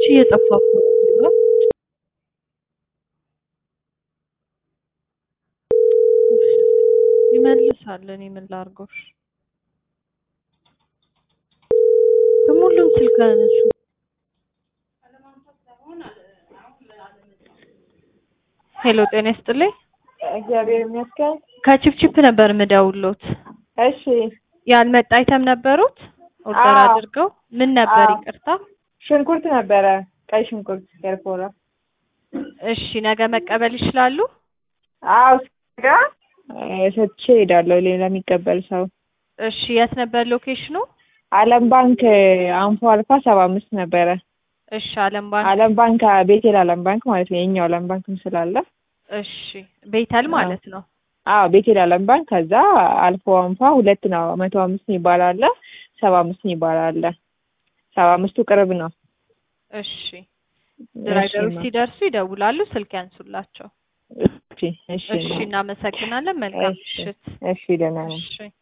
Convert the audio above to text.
አንቺ እየጠፋ እኮ ነው እዚህ ጋር። ይመልሳል። እኔ ምን ላድርገው? እሺ። ደግሞ ሁሉም ስልክ አያነሱ። ሄሎ ጤና ይስጥልኝ። እግዚአብሔር ይመስገን። ከቺፕቺፕ ነበር ምደውሎት። እሺ ያልመጣ አይተም ነበሩት ኦርደር አዎ። አድርገው ምን ነበር? አዎ። ይቅርታ። ሽንኩርት ነበረ፣ ቀይ ሽንኩርት ኤርፎራ። እሺ ነገ መቀበል ይችላሉ? አዎ ስጋ ሰጥቼ እሄዳለሁ ሌላ የሚቀበል ሰው። እሺ የት ነበር ሎኬሽኑ? አለም ባንክ አንፎ አልፋ ሰባ አምስት ነበረ። እሺ አለም ባንክ። አለም ባንክ ቤቴል አለም ባንክ ማለት ነው። የኛው አለም ባንክም ስላለ እሺ ቤተል ማለት ነው። አዎ ቤቴል አለም ባንክ። ከዛ አልፎ አንፋ ሁለት ነው። መቶ አምስት የሚባል አለ፣ ሰባ አምስት የሚባል አለ። ሰባ አምስቱ ቅርብ ነው። እሺ ድራይቨሮች እሺ፣ ሲደርሱ ይደውላሉ፣ ስልክ ያንሱላቸው። እሺ፣ እሺ፣ እሺ እናመሰግናለን። መልካም እሺ፣ ምሽት። እሺ፣ ደህና ነኝ። እሺ